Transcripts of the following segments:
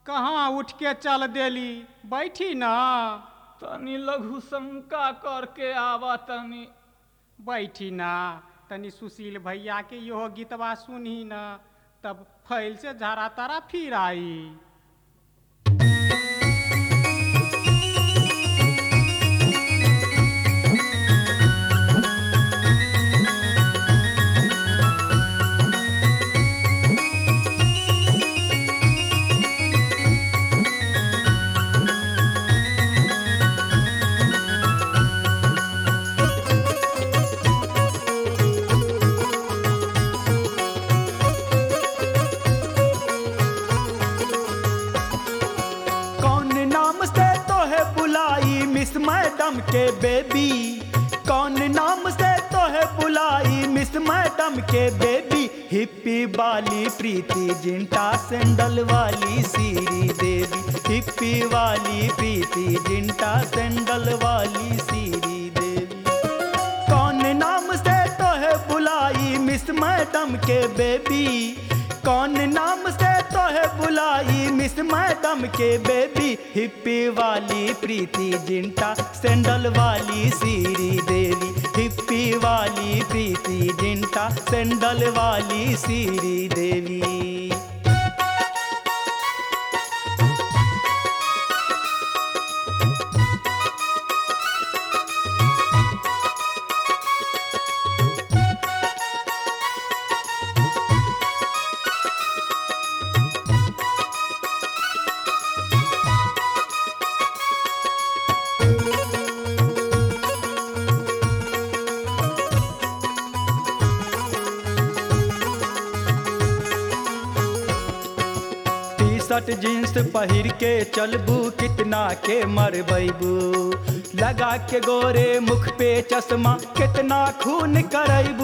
कहाँ उठ के चल देली बैठी ना तनी लघु शंका करके आवा तनी बैठी ना तनी सुशील भैया के इहो गीतवा सुनही ना तब फैल से झारा तारा फिर आई कौन नाम से तो है बुलाई मिस मैडम के बेबी कौन नाम से तो है बुलाई मिस मैडम के बेबी हिप्पी वाली प्रीति जिंटा सैंडल वाली सीरी देवी हिप्पी वाली प्रीति जिंटा सैंडल वाली सीरी देवी कौन नाम से तो है बुलाई मिस मैडम के बेबी कौन नाम से तो है बुलाई मिस मैडम के बेबी हिप्पी वाली प्रीति जिंटा सैंडल वाली सीरी देवी हिप्पी वाली प्रीति जिंटा सैंडल वाली सीरी देवी टी शर्ट जींस पहिर के चलबू कितना के मरबैबू लगा के गोरे मुख पे चश्मा कितना खून करैबू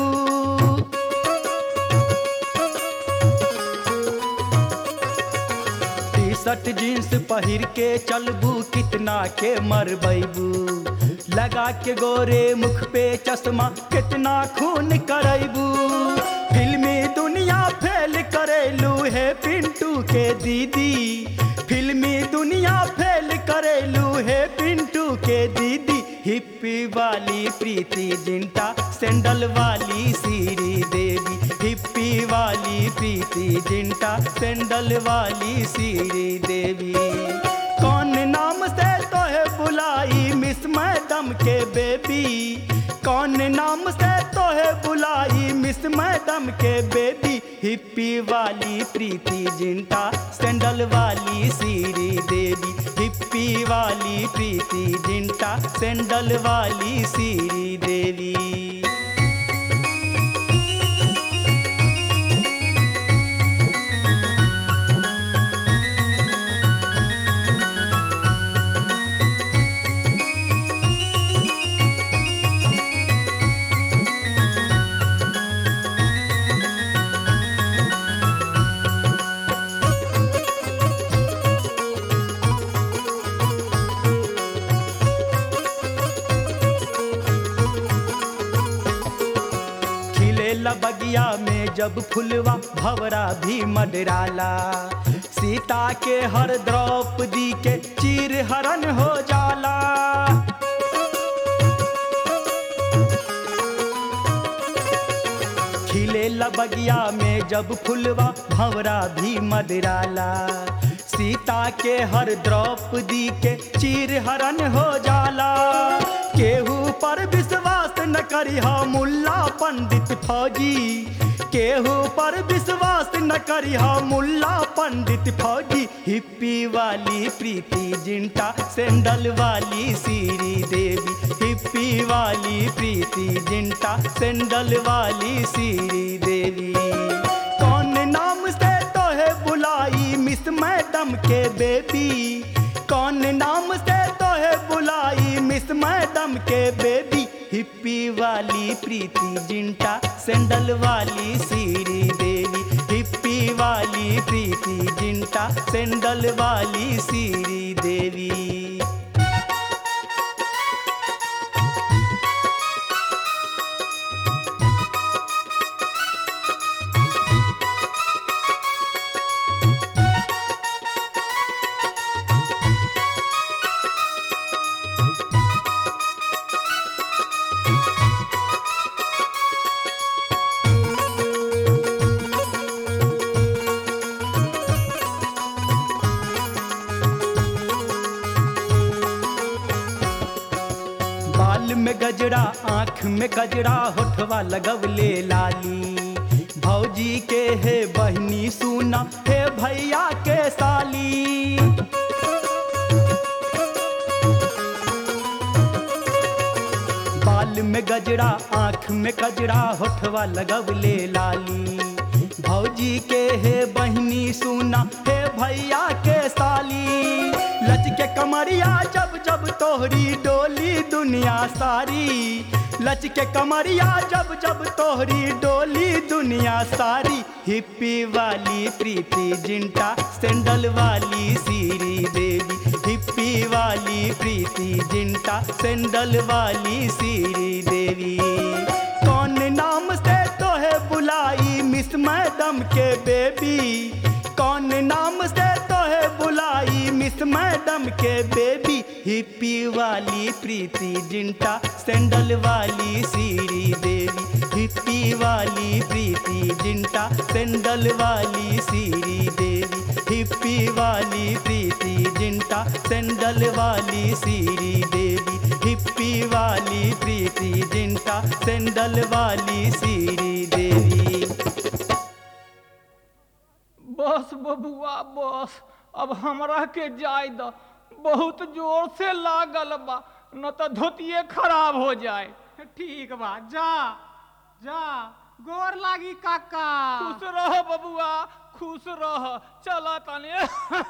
टी शर्ट जींस पहिर के चलबू कितना के मरबैबू लगा के गोरे मुख पे चश्मा कितना खून करैबू फिल्मी दुनिया फेल करेलू है पिंटू के दीदी फिल्मी दुनिया फेल करेलू है पिंटू के दीदी हिप्पी वाली प्रीति जिंटा सैंडल वाली सीरी देवी हिप्पी वाली प्रीति जिंटा सैंडल वाली सीरी देवी कौन नाम से तो है बुलाई मिस मैडम के बेबी कौन नाम से तो है बुलाई मिस मैडम के बेबी हिप्पी वाली प्रीति जिंटा सैंडल वाली सीरी देवी हिप्पी वाली प्रीति जिंटा सैंडल वाली सीरी देवी खिलेला बगिया में जब फुलवा भवरा भी मडराला सीता के हर द्रौपदी के चीर हरण हो जाला खिलेला बगिया में जब फुलवा भवरा भी मदराला सीता के हर द्रौपदी के चीर हरण हो जाला केहू पर विश्वास न करिहा मुल्ला पंडित फौजी केहू पर विश्वास न करिहा मुल्ला पंडित फौजी हिप्पी वाली प्रीति जिंटा सैंडल वाली सीरी देवी हिप्पी वाली प्रीति जिंटा सैंडल वाली सीरी देवी कौन नाम से तो है बुलाई मिस मैडम के बेबी कौन नाम से तो है बुलाई मिस मैडम के बेबी हिप्पी वाली प्रीति जिंटा सैंडल वाली सीरी देवी हिप्पी वाली प्रीति जिंटा सैंडल वाली सीरी देवी बाल में गजरा आँख में गजरा होठवा लगवले लाली भौजी के हे बहनी सुना हे भैया के साली बाल में गजरा आँख में गजरा होठवा लगवले लाली भौजी के हे बहनी सुना हे भैया के साली लच के कमरिया जब जब तोहरी डोली दुनिया सारी लच के कमरिया जब जब तोहरी डोली दुनिया सारी हिप्पी वाली प्रीति जिंटा सैंडल वाली सीरी देवी हिप्पी वाली प्रीति जिंटा सैंडल वाली सीरी देवी कौन नाम से तो है बुलाई मिस मैडम के बेबी कौन नाम से तो है बुलाई मिस मैडम के बेबी हिप्पी वाली प्रीति जिंटा सैंडल वाली सीरी देवी हिप्पी वाली प्रीति जिंटा सैंडल वाली सीरी देवी हिप्पी वाली प्रीति जिंटा सैंडल वाली सीरी देवी हिप्पी वाली प्रीति जिंटा सैंडल वाली सीरी देवी बस बबुआ बस अब हमरा के जाय द बहुत जोर से लागल बा न तो धोतिए खराब हो जाए ठीक बा जा जा गोर लागी काका खुश रह बबुआ खुश रह चला तने